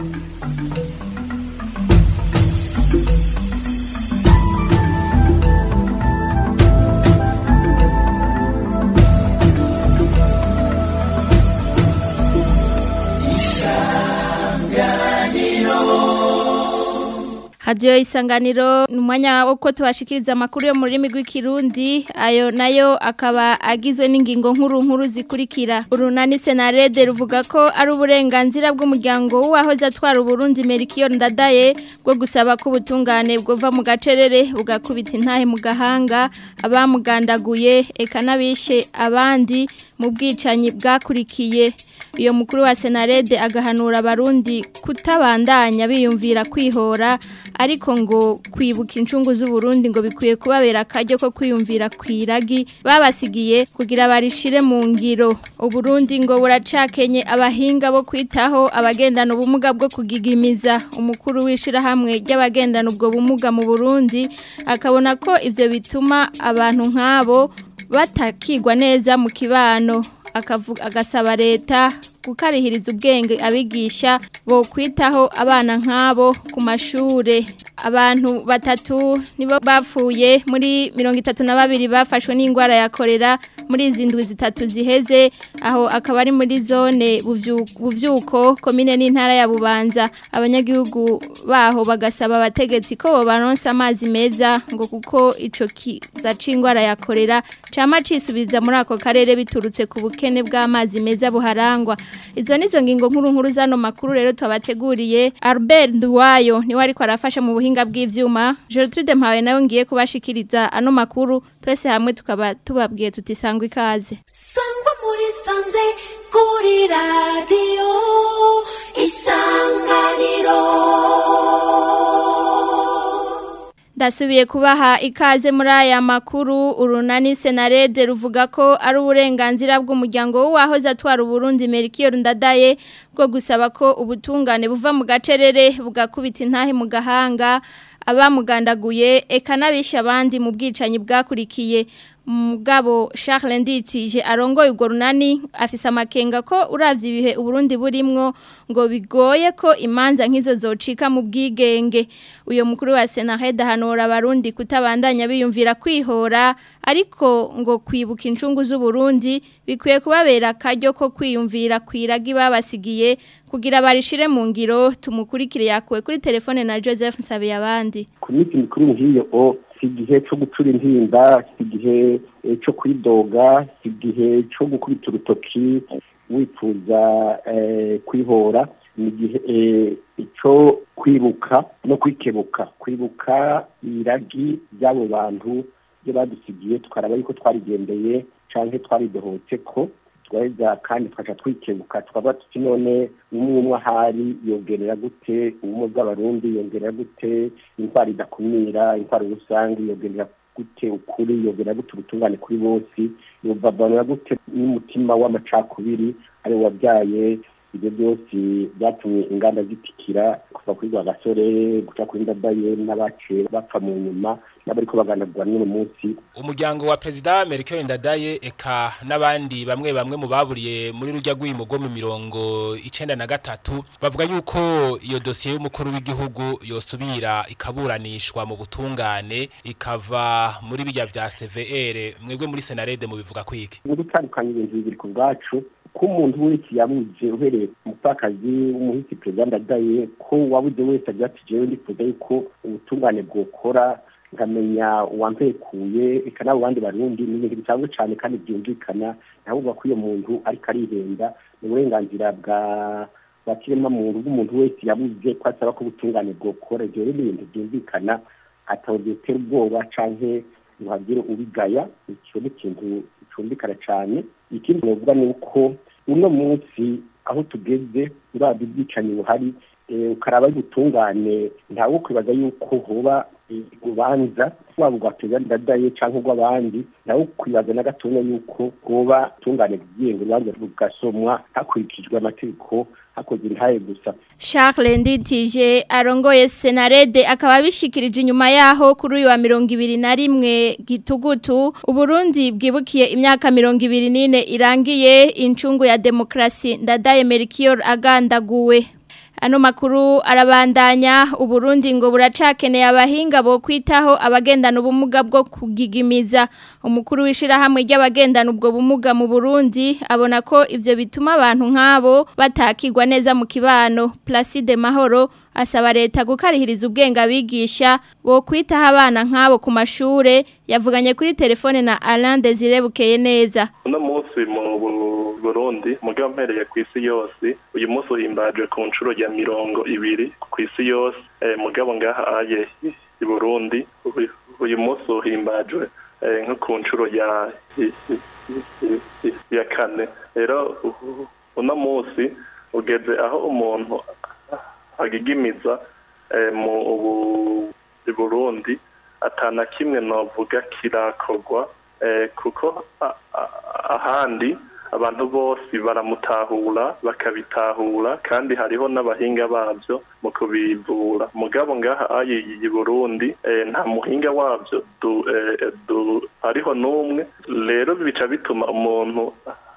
Radio isanganiro ni umwanya wo ko tubashikiriza amakuru yo mu rurimi rw'ikirundi ayo nayo akaba agizwe n'ingingo nkuru nkuru zikurikira urunani senarede ruvuga ko ari uburenganzira bw'umuryango w'uwahoze atwara uburundi Melchior Ndadaye bwo gusaba ko ubutungane bwova mu gacerere bugakubita intahe mu gahanga abamugandaguye eka n'abishe abandi mu bwicanyi bwakurikiye iyo mukuru wa senarede agahanura abarundi kutabandanya biyumvira kwihora ariko ngo kwibuka incungu z'uburundi ngo bikwiye kubabera akaryo ko kwiyumvira kwiragi babasigiye kugira barishire mu ngiro uburundi ngo buracakenye abahinga bo kwitaho abagendana ubumuga bwo kugigimiza umukuru w'ishirahamwe ry'abagendana ubwo bumuga mu burundi akabona ko ivyo bituma abantu nk'abo batakigwa neza mu kibano agasaba leta gukarihiriza ubwenge abigisha bo kwitaho abana nk'abo ku mashure abantu batatu nibo bapfuye muri mirongo itatu na babiri bafashwe n'indwara ya korera muri izi ndwi zitatu ziheze aho akaba ari muri zone buvyuko komine n'intara ya bubanza abanyagihugu baho bagasaba abategetsi ko bobaronsa amazi meza ngo kuko ico kiza c'indwara ya korera cama cisubiza muri ako karere biturutse ku bukene bw'amazi meza buharangwa izo nizo ngingo nkuru nkuru zano makuru rero twabateguriye Albert Nduwayo niwe ariko arafasha mu buhinga bw'ivyuma Gertrude Mpawe nawe ngiye kubashikiriza ano makuru twese hamwe tukaba tubabwiye tutisangwa ikaze Sangwa muri sanze kuri radio isanganiro Ndasubiye kubaha ikaze muri aya makuru urunani senarede ruvuga ko ari uburenganzira bw'umuryango w'uwahoze atwara uburundi Melchior Ndadaye bwo gusaba ko ubutungane buva mu gacerere bugakubita intahe mu gahanga abamugandaguye eka n'abishe abandi mu bwicanyi bwakurikiye mugabo Charles Nditije arongoye urwo runani afise amakenga ko uravye ibihe uburundi burimwo ngo bigoye ko imanza nk'izo zocika mu bwigenge uyo mukuru wa Senarede hanora abarundi kutabandanya biyumvira kwihora ariko ngo kwibuka incungu z'uburundi bikwiye kubabera akaryo ko kwiyumvira kwiragi babasigiye kugira barishire mu ngiro tumukurikire yakuwe kuri telefone na Joseph Nsabe abandi ku minsi mikuru nk'iyo o si igihe cyo gucura intimba si igihe cyo kwidoga si igihe cyo gukubita urutoki wifuza kwihora ni igihe cyo kwibuka no kwikebuka kwibuka iragi ry'abo bantu ibyo badusigiye tukaraba yuko twarigendeye cyangwa twaridohotse ko twaheza kandi tukaca twikebuka tukaba tuti none umwe umwe ahari yongerera gute ubumwe bw'abarundi yongerera gute indwara idakumira indwara rusange yongerera gute ukuri yongerera gute ubutungane kuri bose yobavanura gute n'umutima w'amacakubiri ari wabyaye ibyo byose byatumye inganda zitikira kuva kuri rwa gasore guca kuri ndadaye n'abaciye bapfa mu nyuma n'abariko baganagura n'uno munsi umuryango wa perezida Melchior Ndadaye eka n'abandi bamwe bamwe mu baburiye muri rujya rw'imigo mu mirongo icenda na gatatu bavuga yuko iyo dosiye y'umukuru w'igihugu yosubira ikaburanishwa mu butungane ikava muri bijya vya CVR mwebwe muri Senarede mu bivuga kwiki gutandukanya ibintu bibiri ku bwacu ko umuntu wese yabuze uhereye ku mupfakazi w'umuhisi perezida ndadaye ko wabuze wese agira ati jewe ndifuza yuko ubutungane bwokora nkamenya uwampekuye eka n'abo bandi barundi ni ibintu bisanzwe cyane kandi byumvikana ntabwo ko iyo muntu ariko arihenda ni uburenganzira bwa bwa kiremwa muntu bw'umuntu wese yabuze ko asaba ko ubutungane bwokora ibyo rero ni ibintu byumvikana atawe byotera ubwoba canke ngo hagire ubigaya icyo ni ikintu cyumvikana cyane ikindi novuga ni uko uno munsi aho tugeze urabye ubwicanyi buhari ukaraba y'ubutungane ntawe kwibaza yuko hoba urubanza waba urwa perezida ndadaye cyangwa urw'abandi nawe kwibaza na gatoya yuko hoba utungane bwigenga urubanza rugasomwa hakurikijwe amategeko hakozwe intaye gusa Charles Nditije arongoye Senarede akaba bishikirije inyuma yaho kuri uyu wa mirongo ibiri na rimwe gitugutu Uburundi bwibukiye imyaka mirongo ibiri n'ine irangiye incungu ya demokrasi ndadaye Melchior agandaguwe Ano makuru arabandanya uburundi ngo buracakeneye abahinga bo kwitaho abagendana ubumuga bwo kugigimiza umukuru w'ishirahamwe ry'abagendana ubwo bumuga mu Burundi abona ko ivyo bituma abantu nk'abo batakirwa neza mu kibano Placide Mahoro asaba leta gukarihiriza ubwenge abigisha bo kwitaho abana nk'abo ku mashure yavuganye kuri telefone na Alain Desire bukeye neza uno munsi mu Burundi mugabo mpereye ku isi yose uyu munsi uhimbaje ku nshuro ya mirongo ibiri ku isi yose eh, mugabo ngaha aye i Burundi uyu- uyu munsi uhimbajwe eh, nko ku nshuro ya ya kane rero u- uno munsi ugeze aho umuntu agigimiza eh, mu ubu i Burundi atana kimwe novuga kirakorwa eh, kuko a- a- ahandi abantu bose baramutahura bakabitahura kandi hariho n'abahinga babyo mu kubivura mugabo ngaha ayi i Burundi eh, nta muhinga wabyo du, eh, du, hariho n'umwe rero bica bituma umuntu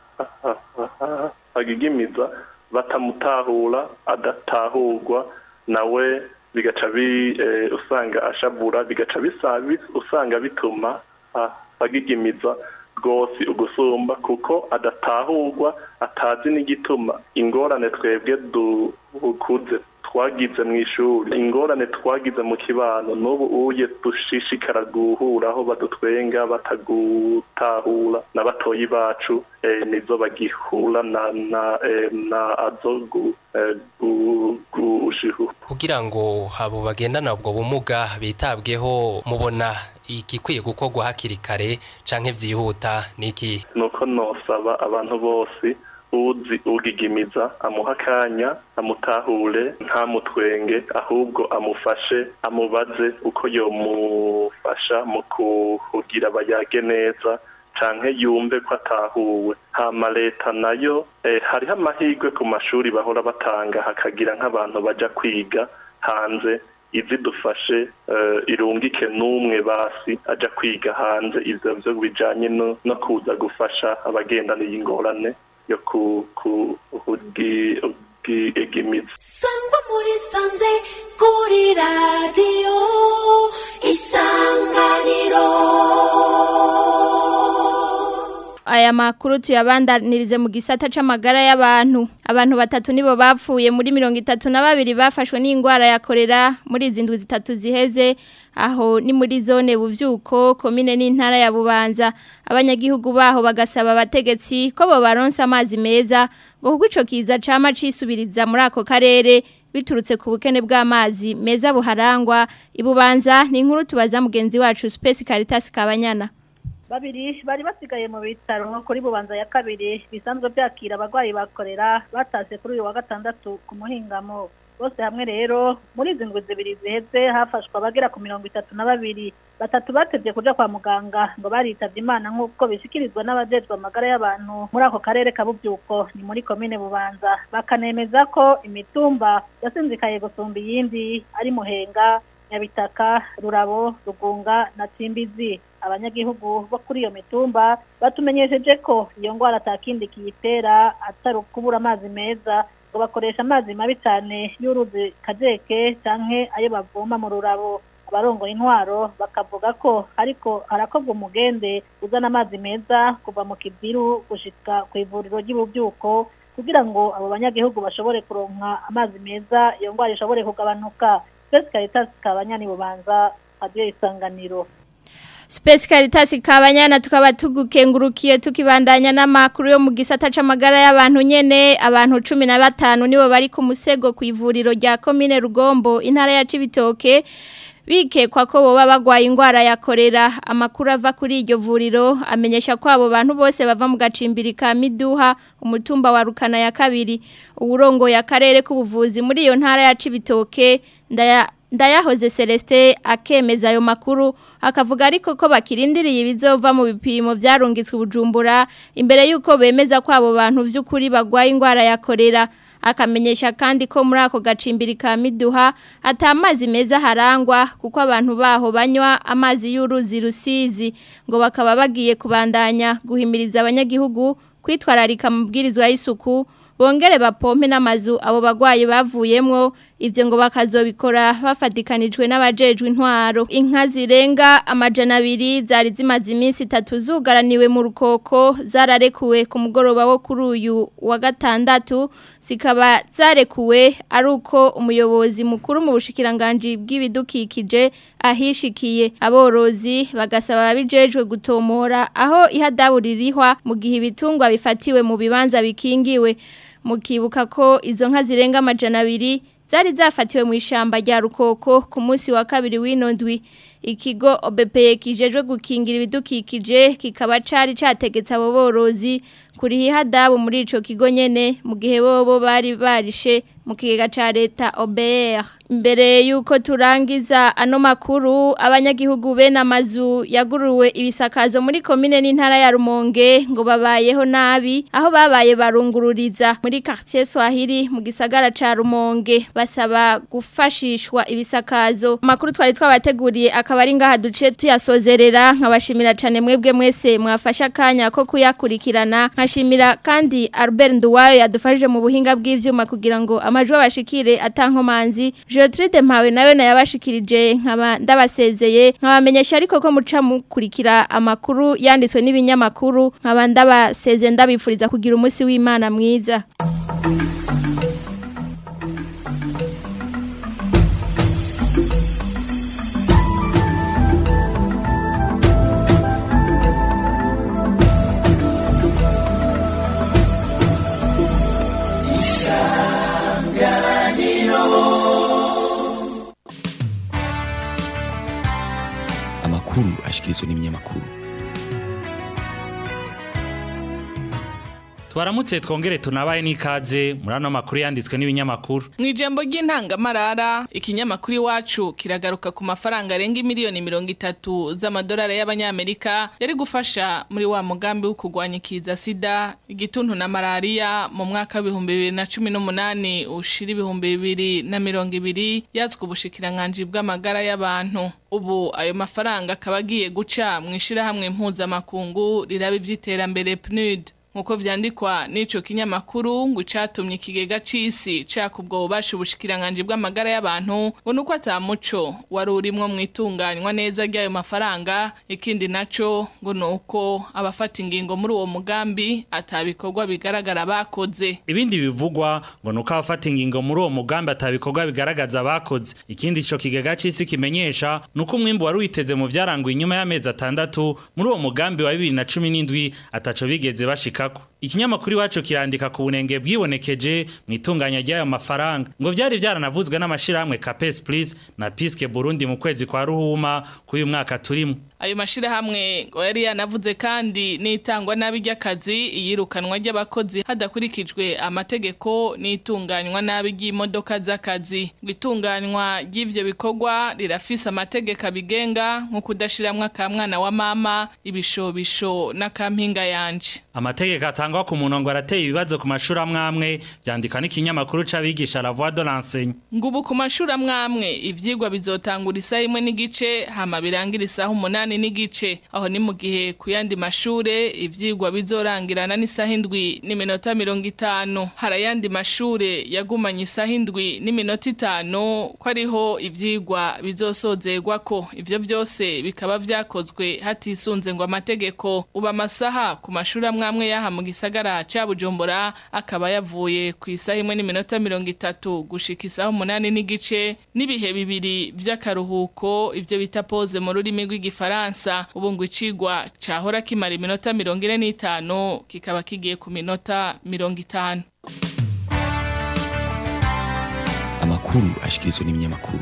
agigimiza batamutahura adatahurwa nawe bigaca bi eh, usanga ashabura bigaca bisa bi- usanga bituma ah, agigimiza rwose ugusumba kuko adatahurwa atazi n'igituma ingorane twebwe dukuze twagize mu ishuri ingorane twagize mu kibano n'ubu uye dushishikara guhura aho badutwenga batagutahura na batoyi bacu eh, nizo bagihura na na eh, na azo gu, eh, gu, gushihu kugira ngo abo bagendana ubwo bumuga bitabweho mubona igikwiye gukorwa hakiri kare canke vyihuta niki nuko nosaba abantu bose uzi ugigimiza amuha akanya amutahure ntamutwenge ahubwo amufashe amubaze uko yomufasha mu kugira bayage neza canke yumve ko atahuwe hama leta nayo eh, hariho amahirwe ku mashuri bahora batanga hakagira nk'abantu baja kwiga hanze izidufashe uh, irungike n'umwe basi aja kwiga hanze ivyo vyo bijanye no, no kuza gufasha abagendana iyi ngorane yo ku ku ugi- ugigimiza sangwa muri sanze kuri radiyo isanganiro aya makuru tuyabandanirize mu gisata c'amagara y'abantu abantu batatu nibo bapfuye muri mirongo itatu na babiri bafashwe n'indwara ya korera muri izi ndwi zitatu ziheze aho ni muri zone buvyuko komine n'intara ya bubanza abanyagihugu baho bagasaba abategetsi ko bo baronsa amazi meza ngo kuko ico kiza cama cisubiriza muri ako karere biturutse ku bukene bw'amazi meza buharangwa ibubanza ni inkuru tubaza mugenzi wacu Space Caritas Kabanyana babiri bari basigaye mu bitaro kuri bubanza ya kabiri bisanzwe byakira abarwayi bakorera batashye kuri uyu wa gatandatu ku muhingamo bose hamwe rero muri izi ndwi zibiri ziheze hafashwe abagera ku mirongo itatu na babiri batatu batevye kuja kwa muganga ngo baritavye imana nk'uko bishikirizwa n'abajejwe amagara y'abantu muri ako karere ka buvyuko ni muri komine bubanza bakanemeza ko imitumba yasinzikaye gusumba iyindi ari muhenga nyabitaka rurabo rugunga na timbizi abanyagihugu bo kuri iyo mitumba batumenyesheje ko iyo ngwara atakindi kiyitera atari ukubura amazi meza ngo bakoresha amazi mabi cyane y'uruzi kajeke canke ayo bavoma mu rurabo abarongoye intwaro bakavuga ko ariko harakorwa umugende uzana amazi meza kuva mu kibiru gushika ku ivuriro ry'ububyuko kugira ngo abo banyagihugu bashobore kuronka amazi meza iyo ngwara ishobore kugabanuka Space Caritas kabanyani bubanza radio isanganiro Space Caritas kabanyana tukaba tugukengurukiye tukibandanya n'amakuru yo mu gisata c'amagara y'abantu nyene abantu 15 nibo bari ku musego ku ivuriro rya commune Rugombo intara ya Cibitoke bikekwa ko boba bagwaye ingwara ya korera amakuru ava kuri iryo vuriro amenyesha ko abo bantu bose bava mu gacimbiri ka Miduha umutumba wa Rukana ya kabiri uburongo ya karere k'ubuvuzi muri iyo ntara ya Cibitoke ndaya Ndayahoze Celeste akemeza ayo makuru akavuga ariko ko bakirindiriye ibizova mu bipimo byarungitswe bujumbura imbere yuko bemeza ko abo bantu vy'ukuri bagwaye ingwara ya korera akamenyesha kandi ko muri ako gacimbiri ka Miduha atamazi meza harangwa kuko abantu baho banywa amazi y'uruzi rusizi ngo bakaba bagiye kubandanya guhimiriza abanyagihugu kwitwararika mu bwirizwa y'isuku bongere bapompe n'amazu abo bagwayi bavuyemwo ivyo ngo bakazobikora bafatikanijwe n'abajejwe intwaro inka zirenga amajana abiri zari zimaze iminsi itatu zugaraniwe mu rukoko zararekuwe ku mugoroba wo kuri uyu wa gatandatu zikaba zarekuwe ari uko umuyobozi mukuru mu bushikiranganji bw'ibidukikije ahishikiye aborozi bagasaba abijejwe gutomora aho ihadabu ririhwa mu gihe ibitungwa bifatiwe mu bibanza bikingiwe mukibuka ko izo nka zirenga amajana abiri zari zafatiwe mu ishamba rya rukoko ku munsi wa kabiri w'inondwi ikigo OBPE kijejwe gukingira ibidukikije kikaba cari categetse abo borozi kuri hihadabu muri ico kigo nyene mu gihe bobo bari barishe mu kigega ca leta OBR mbere yuko turangiza ano makuru abanyagihugu bene amazu yaguruwe ibisakazo muri komine n'intara ya Rumonge ngo babayeho nabi aho babaye barungururiza muri quartier Swahili mu gisagara ca Rumonge basaba gufashishwa ibisakazo makuru twari twabateguriye akaba ari ngaha duce tuyasozerera nkabashimira cyane mwebwe mwese mwafasha akanya ko kuyakurikirana nkashimira kandi Albert Nduwayo yadufashije mu buhinga bw'ivyuma kugira ngo amajwi abashikire atankomanzi Gertrude Mpawe nawe nayabashikirije nkaba ndabasezeye nkabamenyesha ariko ko muca mukurikira amakuru yanditswe n'ibinyamakuru nkaba ndabasezeye ndabifuriza kugira umunsi w'Imana mwiza amakuru ashikirizwa n'ibinyamakuru twaramutse twongere tunabaye n'ikaze muri ano makuru yanditswe n'ibinyamakuru mu ijambo ry'intangamarara ikinyamakuru iwacu kiragaruka ku mafaranga arenga miliyoni mirongo itatu z'amadolari y'abanyamerika yari gufasha muri wa mugambi wo kurwanya ikiza sida igituntu na malariya mu mwaka w'ibihumbi bibiri na cumi n'umunani ushira ibihumbi bibiri na mirongo ibiri yatswe ubushikiranganji bw'amagara y'abantu ubu ayo mafaranga akaba agiye guca mu ishyirahamwe mpuzamakungu riraba iby'iterambere PNUD nkuko vyandikwa n'ico kinyamakuru ngo catumye ikigega c'isi cakubwo bubasha ubushikiranganje bw'amagara y'abantu ngo nuko atamuco wari urimwo mwitunganywa neza ry'ayo mafaranga ikindi naco ngo nuko abafata ingingo muri uwo mugambi atabikorwa bigaragara bakoze ibindi bivugwa ngo nuko abafata ingingo muri uwo mugambi atabikorwa bigaragaza bakoze ikindi ico kigega c'isi kimenyesha nuko umwimbu wari witeze mu vyaranguye inyuma y'amezi atandatu muri uwo mugambi wa 2017 ataco bigeze bashika ikinyamakuru iwacu kirandika ku bunenge bwibonekeje mu itunganya ry'ayo mafaranga ngo byari byaranavuzwe n'amashyirahamwe Capes Please na Piske Burundi mu kwezi kwa Ruhuma k'uyu mwaka turimo ayo mashirahamwe ngo yari yanavuze kandi n'itangwa nabi ry'akazi iyirukanwa ry'abakozi hadakurikijwe amategeko n'itunganywa nabi ry'imodoka z'akazi ngo itunganywa ry'ivyo bikorwa rirafise amategeko abigenga nko kudashiramwo akamwana wa mama ibishobisho n'akampinga yanje amategeko atangwa ku murongo arateye ibibazo ku mashuri amwamwe byandika n'ikinyamakuru c'abigisha la voix de l'enseigne ngo ubu ku mashuri amwamwe ivyigwa bizotangura isaha imwe n'igice hama birangira isaha umunani n'igice aho ni mu gihe ku yandi mashure ivyigwa bizorangirana n'isaha indwi n'iminota mirongo itanu hari ayandi mashure yagumanye isaha indwi n'iminota itanu ko ariho ivyigwa bizosozerwa ko ivyo byose bikaba vyakozwe hatisunze ngo amategeko uba amasaha ku mashuri amwamwe yaha mu gisagara ca Bujumbura akaba yavuye ku isaha imwe n'iminota mirongo itatu gushika isaha umunani n'igice n'ibihe bibiri vy'akaruhuko ivyo bita pause mu rurimi rw'igifaransa ubu ngo icigwa cahora kimara iminota mirongo ine n'itanu kikaba kigiye ku minota mirongo itanu amakuru ashikirizwa n'ibinyamakuru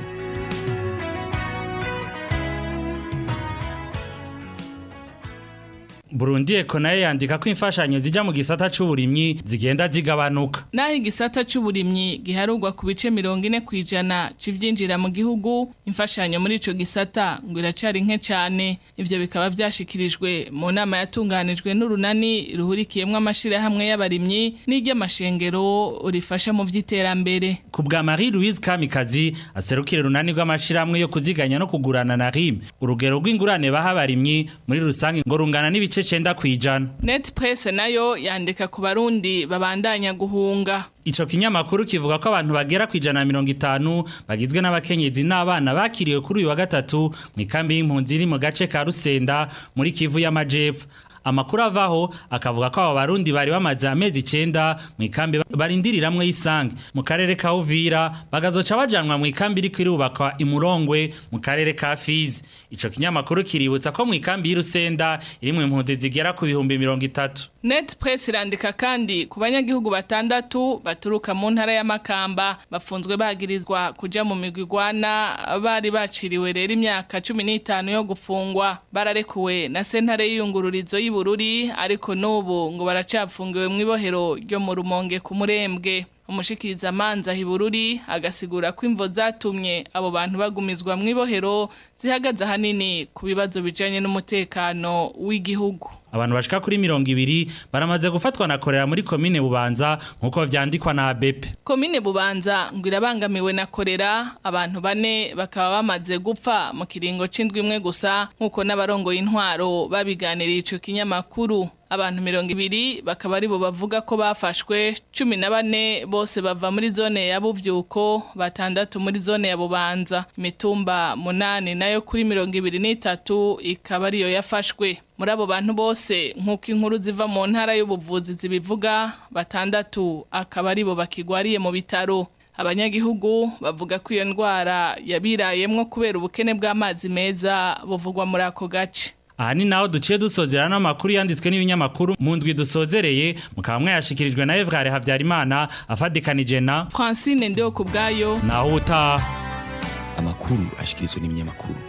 Burundi Eko nayo yandika ko imfashanyo zija mu gisata c'uburimyi zigenda zigabanuka. Naho igisata c'uburimyi giharurwa ku bice mirongo ine kwijana c'ivyinjira mu gihugu, imfashanyo muri ico gisata ngo iracari nke cane. Ivyo bikaba vyashikirijwe mu nama yatunganijwe n'urunani ruhurikiyemwo amashirahamwe y'abarimyi n'iry'amashengero rifasha mu vy'iterambere. Ku bwa Marie Louise Kamikazi aserukira urunani rw'amashirahamwe yo kuziganya no kugurana na RIM, urugero rw'ingurane baha abarimyi muri rusange ngo rungana n'ibice cenda kwijana net press nayo yandika ku barundi babandanya guhunga Ico kinyamakuru kivuga ko abantu bagera kwijana na mirongo itanu bagizwe n'abakenyezi n'abana bakiriwe kuri uyu wa gatatu mu ikambi y'impunzi iri mu gace ka Rusenda muri Kivu y'Amajepfo amakuru avaho akavuga ko abo barundi bari bamaze amezi icenda mu ikambi barindiriramwe y'isange mu karere ka Uvira bagazoca bajanwa mu ikambi iri kwirubakwa imurongwe mu karere ka Fizi ico kinyamakuru kiributsa ko mu ikambi y'Irusenda iri mu impunzi zigera ku bihumbi mirongo itatu Net Press irandika kandi ku banyagihugu batandatu baturuka mu ntara ya Makamba bafunzwe bagirizwa kuja mu migwi igwana bari baciriwe rero imyaka 15 yo gufungwa bararekuwe na sentare y'iyungururizo y'Ibururi ariko n'ubu ngo baracafungiwe mu ibohero ryo mu rumonge ku murembwe umushikiriza manza hibururi agasigura ko imvo zatumye abo bantu bagumizwa mu ibohero zihagaze ahanini ku bibazo bijanye n'umutekano w'igihugu abantu bashika kuri mirongo ibiri baramaze gufatwa na korera muri komine bubanza nk'uko vyandikwa na abepe komine bubanza ngo irabangamiwe na korera abantu bane bakaba bamaze gupfa mu kiringo c'indwi imwe gusa nk'uko n'abarongoye intwaro babiganiriye ico kinyamakuru abantu mirongo ibiri bakaba aribo bavuga ko bafashwe cumi na bane bose bava muri zone ya buvyuko batandatu muri zone ya bubanza imitumba munani nayo kuri mirongo ibiri n'itatu ikaba ariyo yafashwe muri abo bantu bose nk'uko inkuru ziva mu ntara y'ubuvuzi zibivuga batandatu akaba aribo bakigwariye mu bitaro abanyagihugu bavuga ko iyo ndwara yabirayemwo kubera ubukene bw'amazi meza buvugwa muri ako gace aha ni naho duciye dusozera n'amakuru yanditswe n'ibinyamakuru mu ndwi dusozereye mukaba mwayashikirijwe na Evgare Havyarimana afadikanije na Francine Ndeyo kubwayo naho utaha amakuru ashikirizwa n'ibinyamakuru